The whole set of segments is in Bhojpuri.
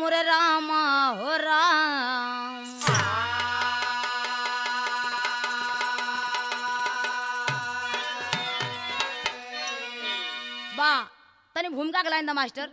मोरे रामा हो राम बा तनी भूमिका के लाइन दा मास्टर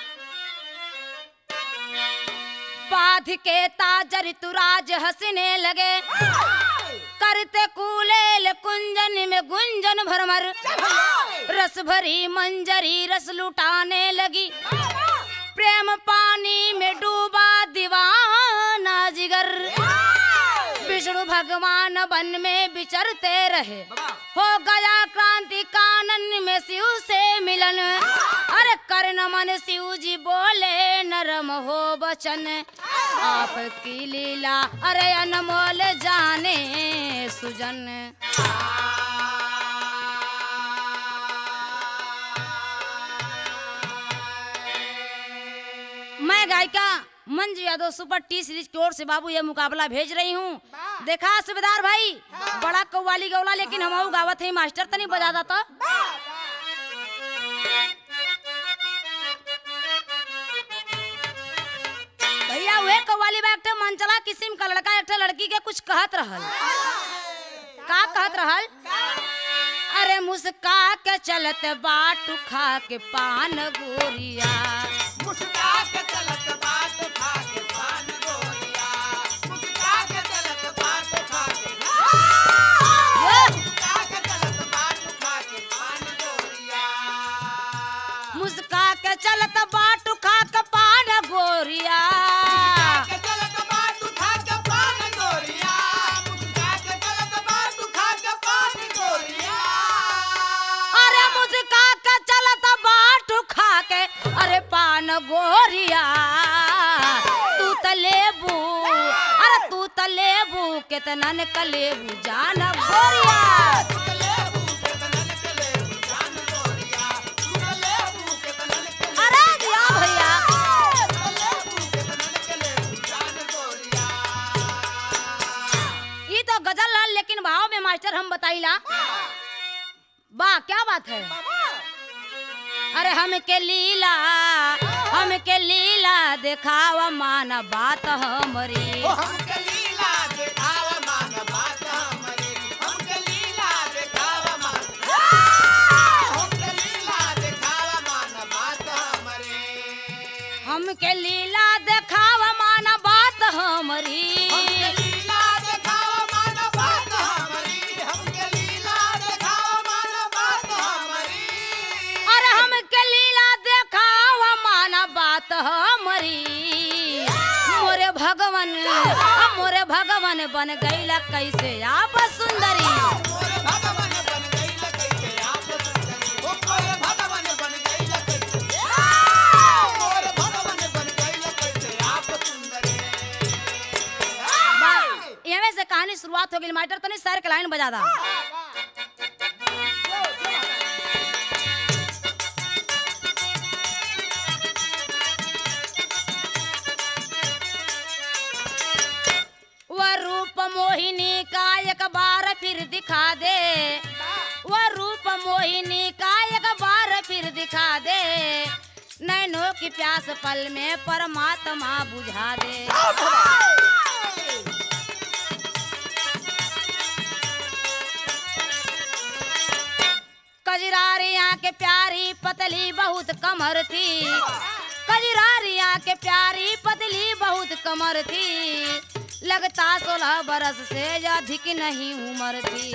पाथ के ताजर तुराज हंसने लगे करते कूलेल कुंजन में गुंजन भरमर रस भरी मंजरी रस लुटाने लगी प्रेम पानी में डूबा दीवाना जिगर विष्णु भगवान वन में विचरते रहे हो गया क्रांति कानन में शिव से मिलन अरे कर्ण मन शिव जी बोले नरम हो बचन आपकी लीला अरे अनमोल जाने सुजन मैं गायिका Manju Yadav super T Series की ओर से बाबू ये मुकाबला भेज रही हूँ देखा सुबेदार भाई बड़ा कव्वाली गौला लेकिन हम गावत है मास्टर तनी बजा दाता भैया वे कव्वाली बा एक मन चला किस्म का लड़का एक लड़की के कुछ कहत रहल का कहत रहल अरे मुस्का के चलत बाट खा के पान गोरिया मुस्का के चलत बात खा के पान गोरिया मुस्का के चलत बात खा के ये मुस्का के चलत बात खा के पान गोरिया मुस्का के चलत बाट खा के पान गोरिया के चलत बात खा के पान गोरिया मुस्का के चलत बात खा के पान गोरिया अरे मुस्का के चलत बाट खा के अरे पान गोरिया तू त लेबू अरे तू त लेबू केतनन क लेबू जान गोरिया चले भूखे तनन के ले जान गोरिया चले भूखे तनन के ले अरे दिया भैया चले भूखे तनन के ले जान गोरिया ये तो गजल लाल लेकिन भाव में मास्टर हम बताइला बा क्या बात है अरे हमके लीला हमके लीला देखावा मान बात हमरी ओ हमके लीला देखाव मान बात हमरे हमके लीला देखाव मान हमके लीला देखाव मान बात हमरे हमके लीला देखावा मान बात हमरी हमके लीला देखाव मान बात हमरी हमके लीला देखाव मान बात हमरी अरे हमके लीला देखावा मान बात हमरी मोरे भगवन मोरे भगवन बन गईला कैसे आप सुंदरी मोरे भगवान बन गई कैसे आप सुंदरी ओ मोरे भगवान बन गई कैसे मोरे भगवान बन गई कैसे आप सुंदरी एवे से कहानी शुरुआत हो गई मास्टर तनी सर के लाइन बजा दा वह रूप मोहिनी का एक बार फिर दिखा दे वह रूप मोहिनी का एक बार फिर दिखा दे नैनों की प्यास पल में परमात्मा बुझा दे कजरारिया के प्यारी पतली बहुत कमर थी कजरारिया के प्यारी पतली बहुत कमर थी लगता सोलह बरस से अधिक नहीं उम्र थी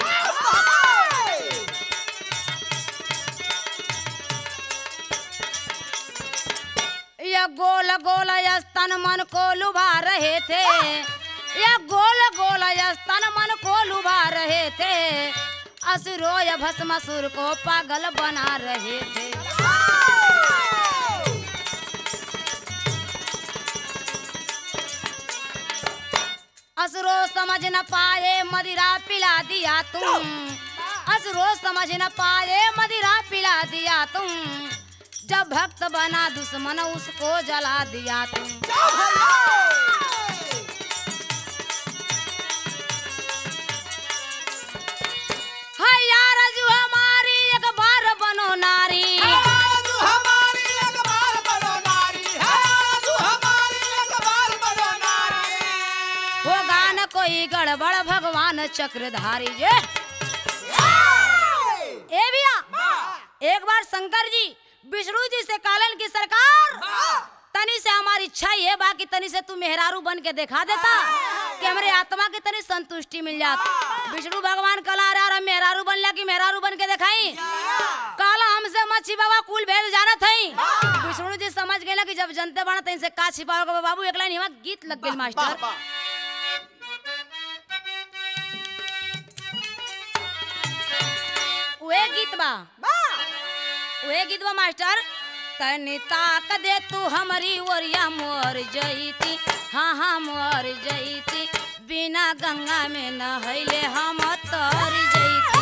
यह गोल गोल स्तन मन को लुभा रहे थे यह गोल गोल स्तन मन को लुभा रहे थे असुरो या भस्मासुर को पागल बना रहे थे असुरो समझ न पाए मदिरा पिला दिया तुम असुरो समझ न पाए मदिरा पिला दिया तुम जब भक्त बना दुश्मन उसको जला दिया तुम है यार जो हमारी एक बार बनो नारी तू हमारी एक बार बनो नारी है तू हमारी गड़बड़ भगवान चक्रधारी जे ए भैया एक बार शंकर जी विष्णु जी से कालन की सरकार तनी से हमारी इच्छा ये बा कि तनी से तू मेहरारू बन के दिखा देता कि हमारे आत्मा की तनी संतुष्टि मिल जात विष्णु भगवान कला रहा रहा मेहरारू बनला कि मेहरारू बन के दिखाई काला हमसे मत छिपावा कुल भेद जानत हई विष्णु जी समझ गए कि जब जनते बना तनी से का छिपाओगे बाबू एक लाइन हिमा गीत लग गई मास्टर उहे गीत बा उहे गीत बा मास्टर तनी ताक दे तू हमारी ओरिया मोर जईती हाँ हाँ मोर जईती बिना गंगा में नहैले हम तर जईती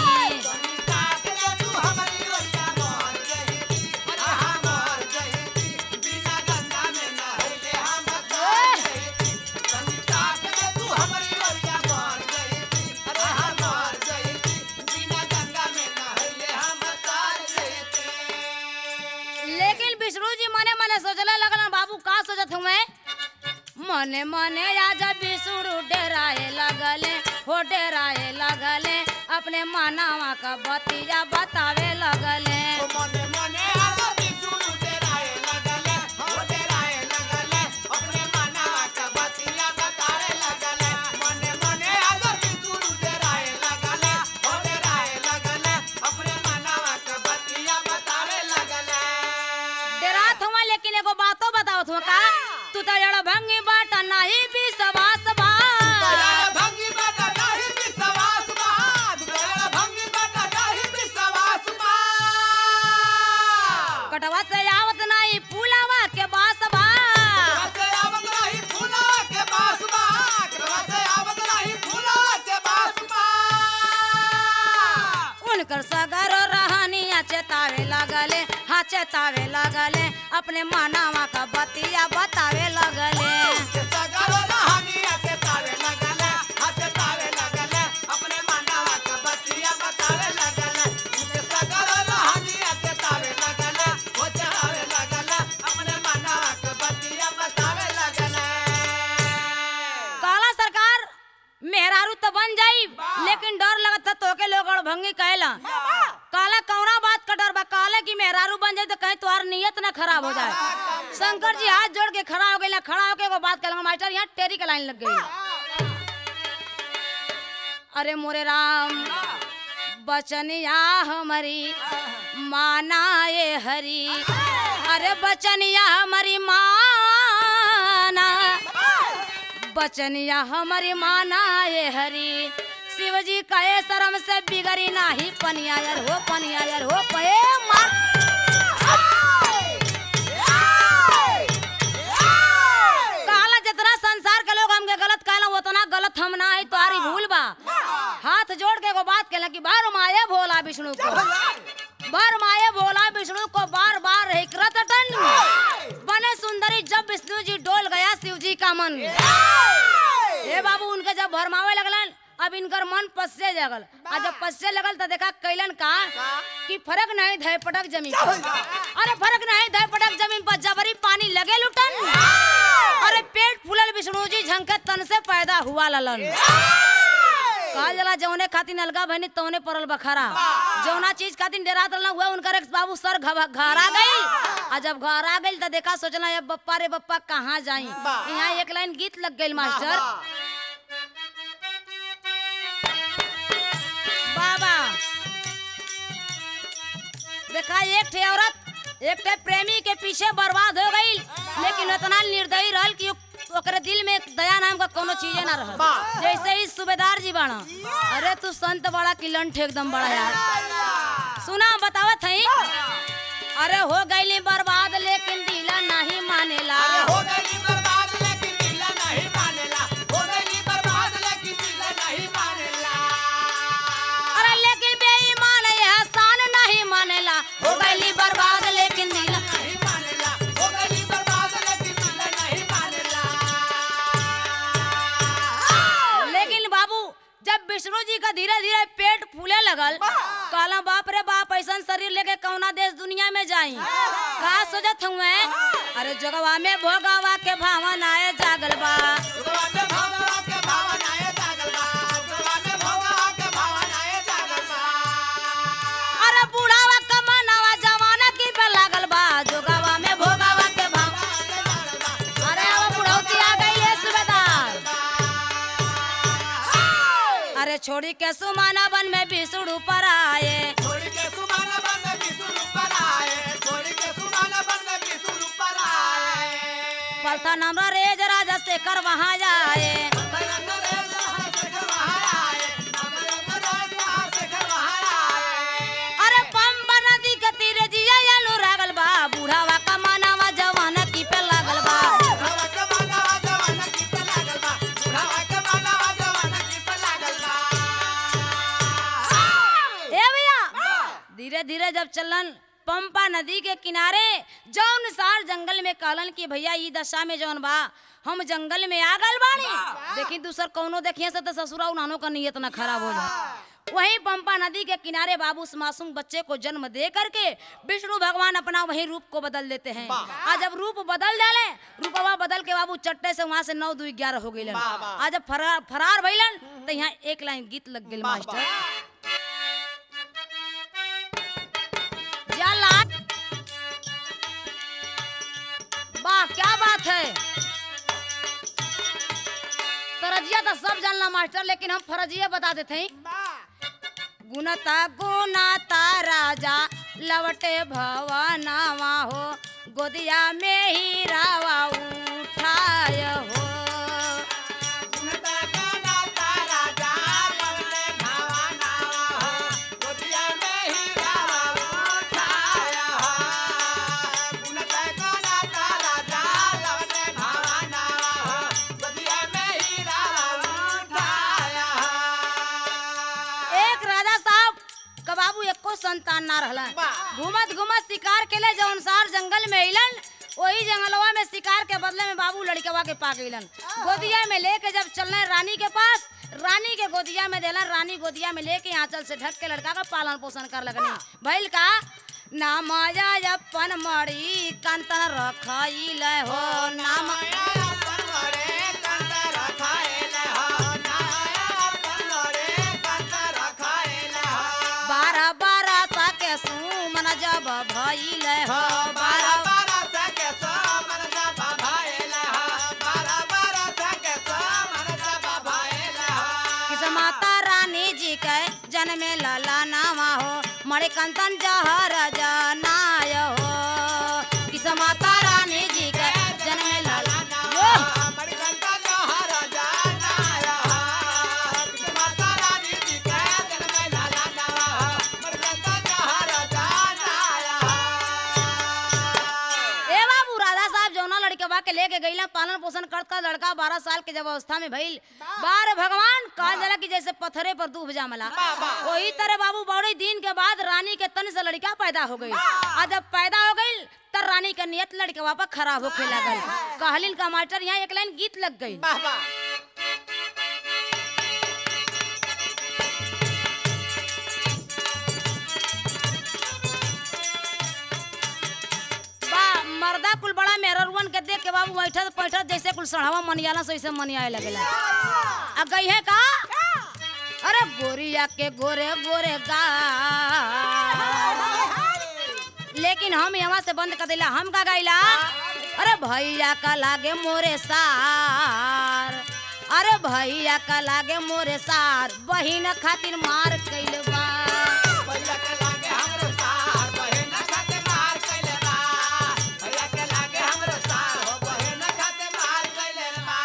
लेकिन विष्णु जी मने मने सोचले लगल बाबू का सोचत हूँ मैं मने मने आजा विष्णु डेराए लगले हो डेराए लगले अपने मानावा का बतिया बतावे लगले मने मने आलो बिसुरु डेराए लगले हो डेराए लगले अपने मनावा का बतिया बतावे लगले मने मने आलो बिसुरु डेराए लगले हो डेराए लगले अपने मनावा का बतिया बतावे लगले डेरात हुआ लेकिन एगो बातो बतावत हुआ का तू तो जड़ भंगी बाट नहीं भी सवास बा दयाल भंगी बटा नाही विश्वास बा दयाल भंगी बटा नाही विश्वास बा कटवा से आवत नहीं फूलावा के बास बा रसे आवत नाही फूला के बास बा रसे आवत नाही फूला के बास बा उनकर सगर रहनिया चेतावे लगले हाँ चेतावे लगले अपने मानावा का बतिया बतावे लगले के सगरो रहानिया के तावे लगले हाथ तावे लगले अपने मानवा के बतिया बतावे लगले के सगरो रहानिया के तावे लगले हो चढ़ावे लगले अपने मानवा के बतिया बतावे लगले काला सरकार मेहरारू तो बन जाई लेकिन डर लगत था तोके लोग भंगी कहला काला कौना बात का डर बा काले की मेहरारू बन जाए तो कहीं तुम्हार नियत ना खराब हो जाए शंकर जी हाथ जोड़ के खड़ा हो गए ना खड़ा होके एगो बात कहला मास्टर यहाँ टेरी के लाइन लग गई अरे मोरे राम बचनिया हमारी माना ये हरी अरे बचनिया हमारी माना बचनिया हमारी माना ये हरी शिवजी कहे शर्म से बिगड़ी नाही पनिया यार हो पनिया यार हो पे मार काला जितना संसार के लोग हमके गलत कहला उतना गलत हम ना है तुम्हारी भूल बा हाथ जोड़ के एगो बात कहला कि बार माये भोला विष्णु को बार माये भोला विष्णु को बार बार हिकरत टन बने सुंदरी जब विष्णु जी डोल गया शिव जी का मन हे बाबू उनके जब भरमावे लगलन अब इनकर मन पस्से जगल आ जब पस्से लगल तो देखा कैलन का कि फर्क नहीं धय पटक जमीन पर अरे फर्क नहीं धय पटक जमीन पर जबरी पानी लगे लुटन अरे पेट फूलल विष्णु जी झंके तन से पैदा हुआ ललन कहल जला जौने खातिर अलगा बहनी तौने परल बखारा जौना चीज खातिर डेरात रहना हुआ उनकर एक बाबू सर घबा- घर आ गई आ जब घर आ गई तो देखा सोचना अब बप्पा रे बप्पा कहाँ जाई यहाँ एक लाइन गीत लग गई मास्टर बाबा देखा एक ठे औरत एक ठे प्रेमी के पीछे बर्बाद हो गई लेकिन इतना निर्दयी रहल कि ओकरे दिल में दया नाम का कोनो चीजे ना रहल जैसे ही सूबेदार जी बाड़ा अरे तू संत बड़ा कि लंठ एकदम बड़ा यार सुना बतावत हई अरे हो गईली बर्बाद लेकिन दिला नहीं मानेला हो गई बर्बाद लेकिन दिल नहीं मानेला हो गई बर्बाद लेकिन दिल नहीं मानेला अरे लेकिन बेईमान एहसान नहीं मानेला हो गईली बर्बाद लेकिन दिला नहीं मानेला हो गई बर्बाद लेकिन दिल नहीं मानेला लेकिन बाबू जब विष्णु जी का धीरे धीरे पेट फूले लगल कहला बाप रे बाप ऐसा शरीर लेके कौना देश दुनिया में जाई का सोचत हुए अरे जगवा में भोगावा के भावन आए जागल बा भगवान भगवान के भावन आए जागल बा छोड़ी के सुमाना बन में बिसुड़ू पर आए छोड़ के सुमान बन में बिसुर पर आए छोड़ के सुमान बन में बिसुर पर आए पलथा नमरा रेज राजा शेखर वहाँ जाए हमारे अंग्रेज यहाँ से घर बाहर आए हमारे अंग्रेज यहाँ से घर बाहर आए अरे पंपा नदी के तीरे जिया अनुरागल बा बूढ़ावा का मानावा जवान की पे लागल बा बुढ़ावा के बांधावा जवान की पे लागल बा बुढ़ावा के बांधावा जवान की पे लागल बा ए भैया धीरे धीरे जब चलन पंपा नदी के किनारे जौन सार जंगल में कहलन कि भैया ई दशा में जौन बा हम जंगल में आ गल बानी लेकिन दूसर कौनो देखिए से तो ससुरा उन्हानो का नियत न खराब हो जाए वहीं पंपा नदी के किनारे बाबू उस मासूम बच्चे को जन्म दे करके विष्णु भगवान अपना वही रूप को बदल देते हैं आज जब रूप बदल डाले रूपवा बदल के बाबू चट्टे से वहां से नौ दो ग्यारह हो गई वाह, वाह। आज जब फरार फरार भइलन तो यहाँ एक लाइन गीत लग गई वाह, मास्टर या लाट वाह क्या बात है तरजिया तो सब जानला मास्टर लेकिन हम फरजिया बता देते हैं गुणता गुणता राजा लवटे भवनावा हो गोदिया में ही रावा उठाय हो गुणता गाना तारा जा लवले भावा नावा हो गोदिया में ही रावा उठाया हो गुणता गाना तारा जा लवले भावा नावा हो गोदिया में ही रावा उठाया हो एक राजा साहब का बाबू एको संतान ना रहला वाह। घूमत घूमत शिकार के लिए जौन सार जंगल में अइलन वही जंगलवा में शिकार के बदले में बाबू लड़कवा के पा गइलन गोदिया में लेके जब चलने रानी के पास रानी के गोदिया में देलन रानी गोदिया में लेके आंचल से ढक के लड़का का पालन पोषण कर लगनी भइल का ना माया अपन मड़ी कंतन रखइल हो ना माया अपन मरे कंत रखाएल हो माया अपन मरे कंत रखाएल हो बारह बारह सा के सुमन जब भइल हो बारह बारह बारह सके सो मन जब भाएल हो बारह बारह सके सो मन जब भाएल हो किस माता रानी जी के जन्मे लला नामा हो मरे कंतन जहर जनाय हो किस माता रानी जी के जन्मे लला यो मणिकंठा जौहर जानाया हो माता रानी जी के जन्म में लाला नवा हो मणिकंठा जौहर जानाया हो ए बाबू राधा साहब जौना लड़के के लेके गईला पालन पोषण करता लड़का बारह साल के जब अवस्था में भइल बार भगवान कहल जाला कि जैसे पत्थरे पर दूब जामला वही तरह बाबू बड़े दिन के बाद रानी के तन से लड़का पैदा हो गई और जब पैदा हो गई तब रानी का नियत लड़के वापस खराब होखे लगल कहलिन का मास्टर यहाँ एक लाइन गीत लग गई वाह वाह बा मर्दा कुल बड़ा मेहररुअन के देख के बाबू बैठत पैठत जैसे कुल सढ़ावा मनियाला से वैसे मनियाए लगेला आ गई है का अरे गोरिया के गोरे गोरे गा लेकिन हम यहाँ से बंद कर दिला हम का गाइला अरे भैया का लागे मोरे सार अरे भैया का लागे मोरे सार बहिन खातिर मार कैल बा भैया के लागे हमरो सार बहिन खाते मार कैले बा भैया के लागे हमरो सार हो बहिन खाते मार कैले बा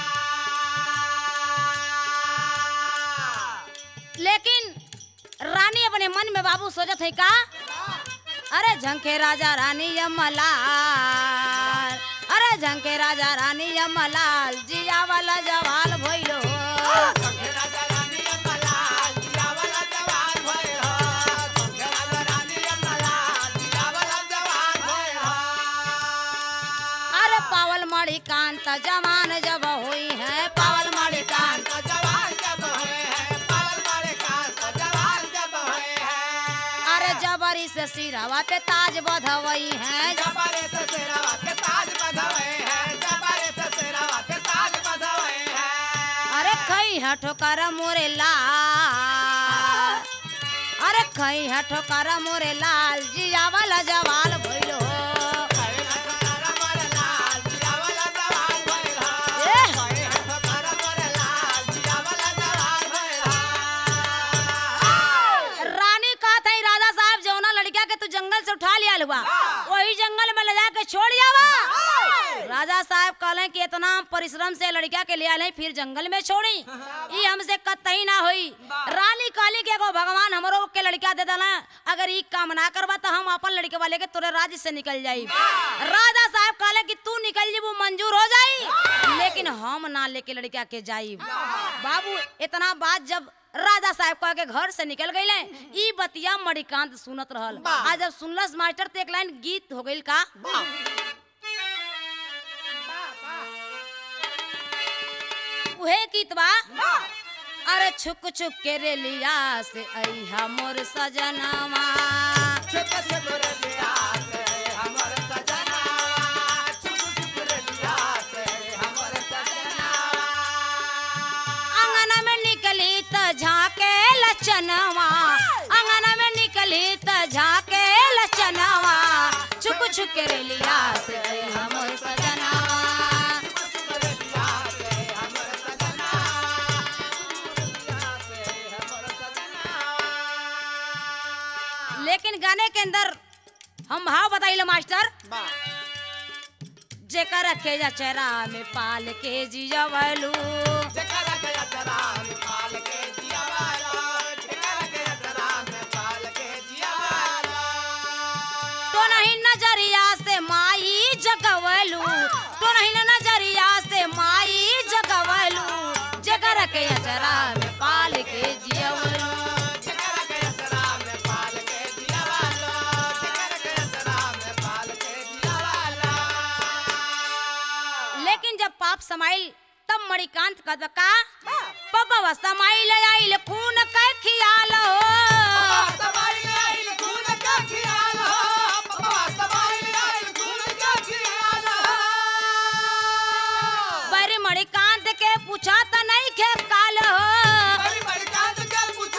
लेकिन रानी अपने मन में बाबू सोचत है का अरे झंके राजा रानी यमलाल अरे झंके राजा रानी यमलाल जिया वाला जवाल भइलो संगे राजा रानी अम्मलाल जिया वाला जवान भइल हो संगे राजा रानी अम्मलाल जिया वाला जवान भइल हो अरे पावल मणि कांत जवान जब हुई है पावल मणि कांत कांत जवान जब होए हैं पावल मारे कांत जवान जब होए हैं अरे जबरी से सिरवा पे ताज बधवई है जबारे से सेरावा के ताज बधवे हैं जबारे से सेरावा के ताज बधवे हैं अरे खई है ठोकर मोरे लाल अरे खई है ठोकर मोरे लाल जिया वाला जवाल भइलो कहे हथकरा मोर लाल जिया वाला जवान भइल हो ए! कहे हथकरा मोर लाल जिया वाला जवान भइल हो इतना परिश्रम से लड़का के ले आले फिर जंगल में छोड़ी ई हमसे कतई ना होई रानी काली के एगो भगवान हमरो के लड़का दे देला अगर ई काम ना करबा तो हम अपन लड़के वाले के तोरे राज्य से निकल जाई राजा साहब कहले कि तू निकल जी वो मंजूर हो जाई लेकिन हम ना लेके लड़का के जाई बाबू इतना बात जब राजा साहब कह के घर से निकल गईले ई बतिया मणिकांत सुनत रहल आज जब सुनलस मास्टर तो एक लाइन गीत हो गईल का उहे गीत बा अरे छुक छुक के रेलिया से अइहा मोर सजनवा छुप छुप रलिया से हमर सजना छुप छुप रलिया से हमर सजना अंगना में निकली त झाके लचनवा अंगना में निकली त झाके लचनवा छुक छुक के रेलिया से अइहा मोर सजनवा छुप रलिया से हमर सजना रलिया से हमर सजना लेकिन गाने के अंदर हम भाव बताइले मास्टर बा जेकर के चेहरा में पाल के जियवलू जकरा गया जरा में पाल के जिया वाला जकरा गया जरा में पाल के जिया वाला तो नहीं नजरिया से माई जगवलू तो नहीं नजरिया से माई जगवलू जेकर के चेहरा में पाल के जियवलू जकरा गया जरा में पाल के जिया वाला जकरा गया जरा में पाल के जिया वाला लेकिन जब पाप समाइल तब मणिकांत का का पपवा समाइल आइल खून के खियाल हो पर मणिकांत के पूछा त नहीं खे काल हो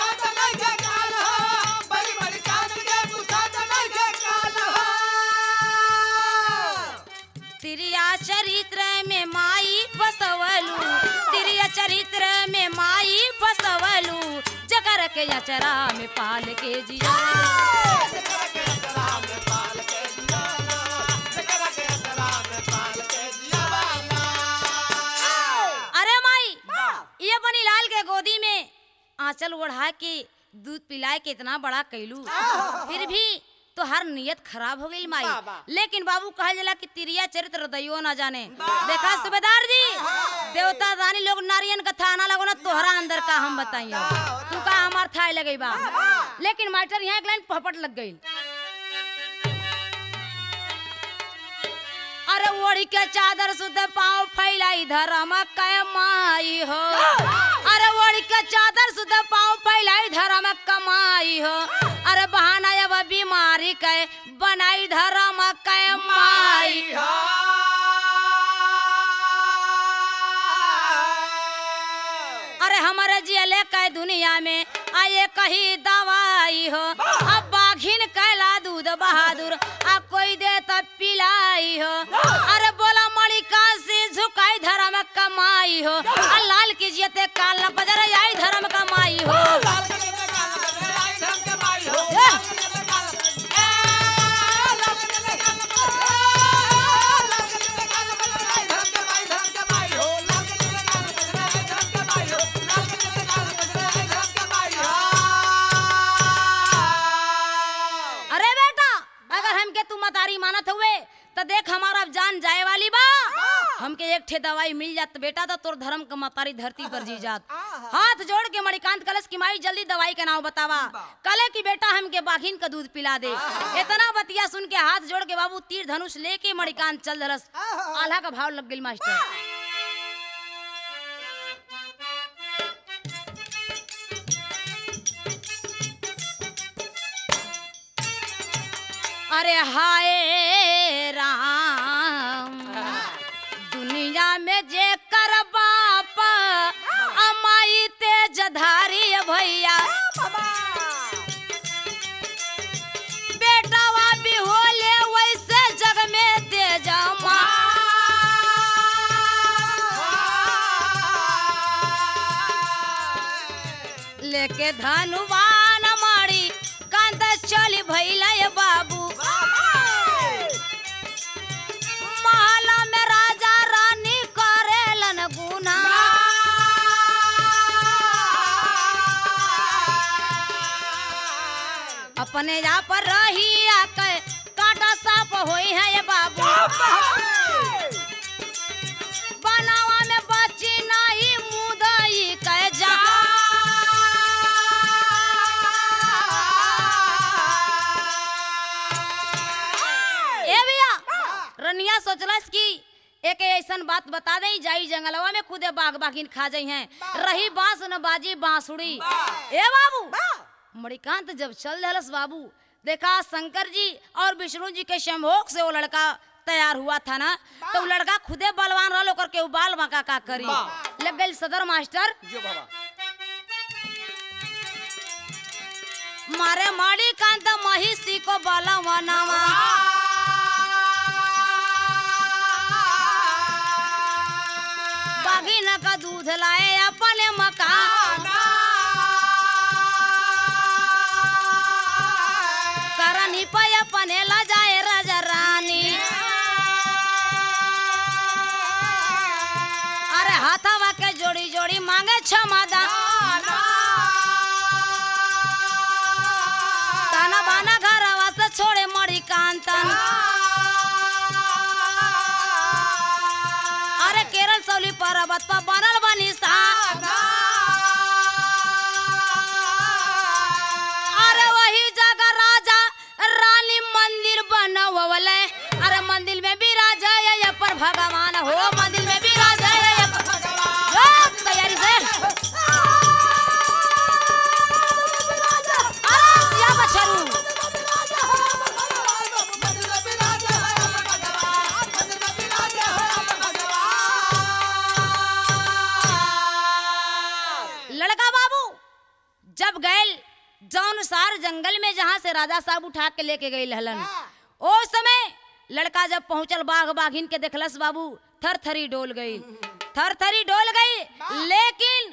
तिरिया चरित्र में माई फसवलू तिरिया चरित्र में माई फसवलू जकर के अचरा में पाल के जिया अरे माई ये बनी लाल के गोदी में आंचल ओढ़ा के दूध पिलाए के इतना बड़ा कैलू फिर भी तो हर नियत खराब हो गई माई बाबा। लेकिन बाबू कहा जला कि तिरिया चरित्र दैयो ना जाने देखा सुबेदार जी देवता दानी लोग नारियन का थाना लगो ना तोहरा अंदर का हम बताइयो तू का हमार थाय लगई बा लेकिन मास्टर यहाँ एक लाइन पहपट लग गई अरे ओढ़ी के चादर सुध पाँव फैलाई धरम कै माई हो अरे ओढ़ी के चादर सुध पाँव फैलाई धरम कमाई हो अरे बहाना अब बीमारी कै बनाई धरम कै माई अरे हमारे जियले कै दुनिया में आए कही दवाई हो अब बाघिन कैला दूध बहादुर आ कोई दे तब पिलाई हो अरे बोला मणिका से झुकाई धर्म कमाई हो आ लाल की जियते काल बजर आई धर्म कमाई हो अरे बेटा अगर हमके तू मतारी मानत हुए तो देख हमारा अब जान जाए वाली बा हमके एक ठे दवाई मिल जात बेटा तो तोर धर्म का मतारी धरती पर जी जात हाथ जोड़ के मणिकांत कलश की माई जल्दी दवाई का नाम बतावा कले की बेटा हमके बाघिन का दूध पिला दे इतना बतिया सुन के हाथ जोड़ के बाबू तीर धनुष लेके मणिकांत चल दरस आल्हा का भाव लग गई मास्टर अरे हाय राम दुनिया में जे कर बाप अमाई तेज धारी भैया बेटावा भी होले वैसे जग में तेज माँ लेके धनुवान मारी कांत चली भैला बाबू महला में राजा रानी का अपने जा पर रही आके काटा साफ होई है ये बाबू बनावा में बची नहीं मुदई कह जा ए भैया रनिया सोचलस कि एक ऐसन बात बता दे जाई जंगलवा में खुदे बाग बागिन खा जाई हैं रही बांस न बाजी बांसुड़ी ए बाबू मणिकांत जब चल दहलस बाबू देखा शंकर जी और विष्णु जी के संभोग से वो लड़का तैयार हुआ था ना तो वो लड़का खुदे बलवान रहा ओकर के बाल मका का करी लग गई सदर मास्टर जो बाबा मारे मणिकांत महिषी को बलवनवा बागिन का दूध लाए अपने मकान करनी पे अपने ला जाए राजा रानी अरे हाथावा के जोड़ी जोड़ी मांगे क्षमता ताना बाना घरवा से छोड़े मड़ी कांतन अरे केरल सौली पर्वत पर बनल बनी सा अरे वही जगह राजा रानी मंदिर बनवले अरे मंदिर में भी राजा है ये पर भगवान हो मंदिर में भी राजा है ये पर जो, तैयारी से अरे या बछरू लड़का बाबू जब गए जौन सार जंगल में जहाँ से राजा साहब उठा के लेके गई हलन ओ समय लड़का जब पहुंचल बाघ बाघिन के देखलस बाबू थर थरी डोल गई थर थरी डोल गई लेकिन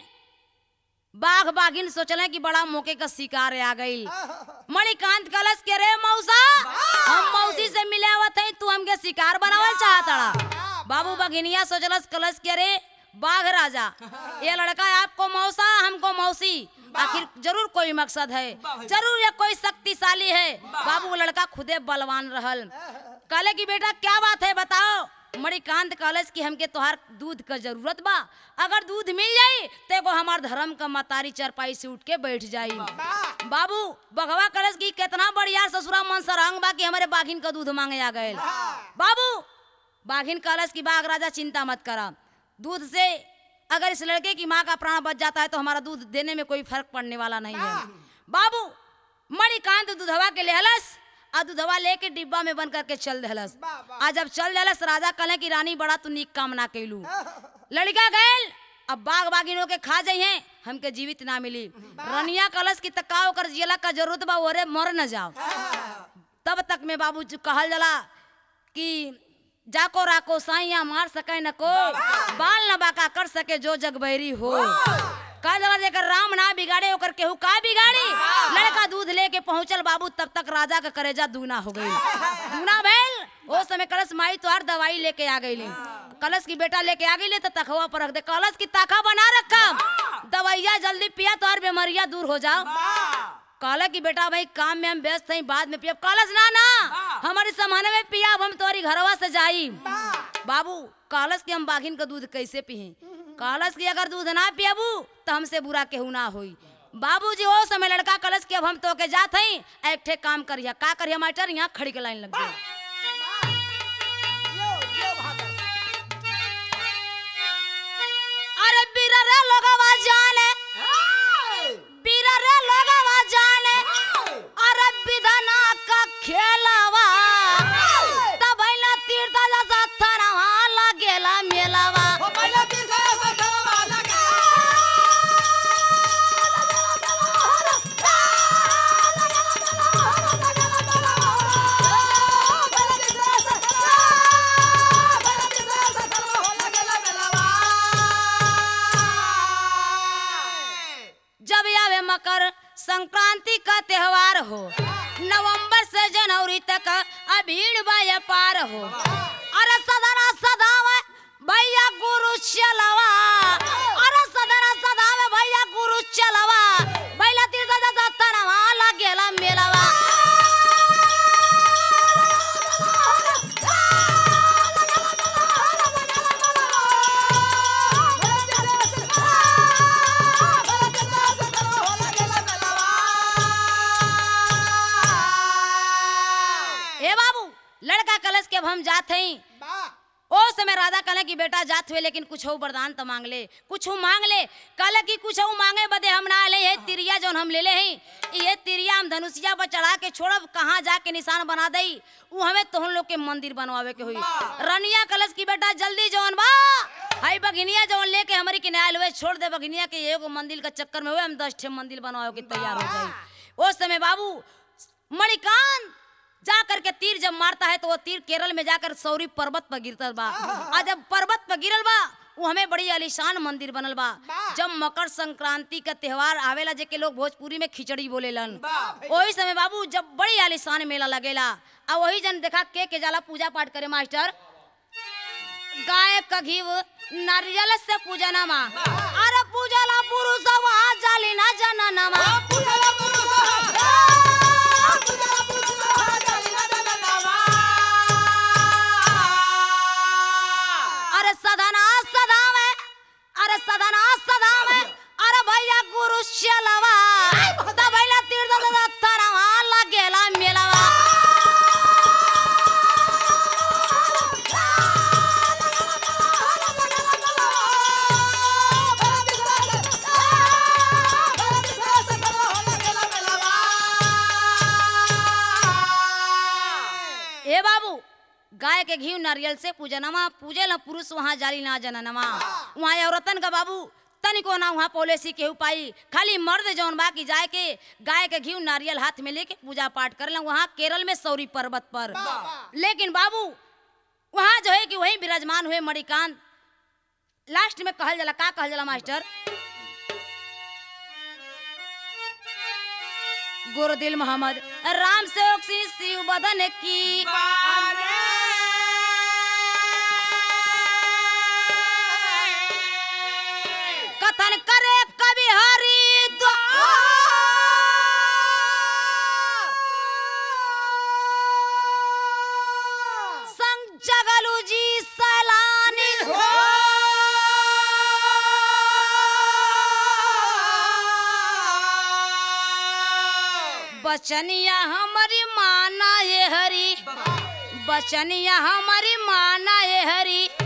बाघ बाघिन सोचले कि बड़ा मौके का शिकार आ गई मणिकांत कलश के रे मौसा हम मौसी से मिले आवत हई तू हमके शिकार बनावल चाहतड़ा बाबू बघिनिया सोचलस कलश के रे बाघ राजा ये लड़का है आपको मौसा हमको मौसी आखिर जरूर कोई मकसद है जरूर ये कोई शक्तिशाली है बाबू वो लड़का खुदे बलवान रहल कहले कि बेटा क्या बात है बताओ मणिकांत कॉलेज की हमके तोहार दूध का जरूरत बा अगर दूध मिल जाई तो एगो हमार धर्म का मतारी चरपाई से उठ के बैठ जाई बाबू बघवा कॉलेज की कितना बढ़िया ससुरा मन सरंग बा कि हमारे बाघिन का दूध मांगे आ गए बाबू बाघिन कॉलेज की बाघ राजा चिंता मत करा दूध से अगर इस लड़के की माँ का प्राण बच जाता है तो हमारा दूध देने में कोई फर्क पड़ने वाला नहीं है बाबू मणिकांत दूधवा के लेहलस आ दूधवा लेके डिब्बा में बन करके चल दहलस आ जब चल दहलस राजा कहे कि रानी बड़ा तू नीक काम ना कैलू लड़का गैल अब बाग बागिनों के खा जाई हैं हमके जीवित ना मिली रनिया कलश की तकाव कर जिला का जरूरत बा ओरे मर न जाओ तब तक में बाबू जो कहल जला कि जाको राको साइया मार सके न को बाल न बाका कर सके जो जग बहरी हो कह जला जेकर राम ना बिगाड़े ओकर केहू का बिगाड़ी लड़का दूध लेके पहुंचल बाबू तब तक राजा का करेजा दूना हो गई दूना भैल ओ समय कलश माई तोहार दवाई लेके आ गई कलश की बेटा लेके आ गई तो तखवा पर रख दे कलश की ताका बना रखा दवाइया जल्दी पिया तोहार बीमारियां दूर हो जाओ कहला कि बेटा भाई काम में हम व्यस्त हैं बाद में पिया कलश ना ना हमारे समाने में पिया अब हम तोरी घरवा से जाई बाबू कलश के हम बाघिन का दूध कैसे पिए कलश की अगर दूध ना पियाबू तो हमसे बुरा केहू ना होई बाबूजी ओ समय लड़का कलश के अब हम तो के जात हई एक ठे काम करिया का करिया मास्टर यहाँ खड़ी के लाइन लग गई अरे बीरा रे लोगवा जाने बीरा रे लोगवा जाने अरे विधना का खेलवा तब ना तीर्थ जैसा थरवा लगेला मेलवा जब आवे मकर संक्रांति का त्योहार हो नवंबर से जनवरी तक अभीड़ बाया पार हो अरे सदरा सदावे भैया गुरु चलवा अरे सदरा सदावे भैया गुरु चलवा बैला तीर्थ दादा तरवा लगेला मेलवा जब हम जात हई वाह ओ समय राजा कहले कि बेटा जात हुए लेकिन कुछ वरदान तो मांग ले कुछ मांग ले कहले कि कुछ मांगे बदे हम ना ले ये तिरिया जौन हम ले ले हई ये तिरिया हम धनुषिया पर चढ़ा के छोड़ब कहाँ जाके निशान बना दई उ हमें तोहन लोग के मंदिर बनवावे के हुई रनिया कलश की बेटा जल्दी जौन बा हई बघिनिया जौन लेके हमारी किनारे हुए छोड़ दे बघिनिया के एगो मंदिर के चक्कर में हुए हम दस ठे मंदिर बनवावे के तैयार हो गई उस समय बाबू मणिकांत जा करके तीर जब मारता है तो वो तीर केरल में जाकर सौरी पर्वत पर गिरता बा आ जब पर्वत पर गिरल बा वो हमें बड़ी आलीशान मंदिर बनल बा जब मकर संक्रांति का त्योहार आवेला जेके लोग भोजपुरी में खिचड़ी बोलेलन वही समय बाबू जब बड़ी आलीशान मेला लगेला आ वही जन देखा के के जाला पूजा पाठ करे मास्टर गाय का घीव नारियल से पूजना मा अरे पूजला पुरुष वहाँ जाली ना जनना मा पूजला पुरुष पूजला पुरुष जाली ना जननावा अरे सदना सदावे अरे सदना सदावे अरे भैया गुरु चलवा त भैला तीर दल तरवा लगेला मेलवा ए बाबू गाय के घी नारियल से पूजनमा पूजे ला पुरुष वहाँ जाली ना जननमा वहाँ औरतन का बाबू तनिको ना वहाँ पॉलिसी केहू पाई खाली मर्द जौन बा की जाए के गाय के घी नारियल हाथ में लेके पूजा पाठ कर वहाँ केरल में सौरी पर्वत पर लेकिन बाबू वहाँ जो है कि वही विराजमान हुए मणिकांत लास्ट में कहल जाला का कहल जाला मास्टर गुरुदिल मोहम्मद राम से शिव बदन की कथन करे कवि हरि संग जगलू जी सैलानी बचनिया हमारी माना ये हरी बचनिया हमारी माना ये हरी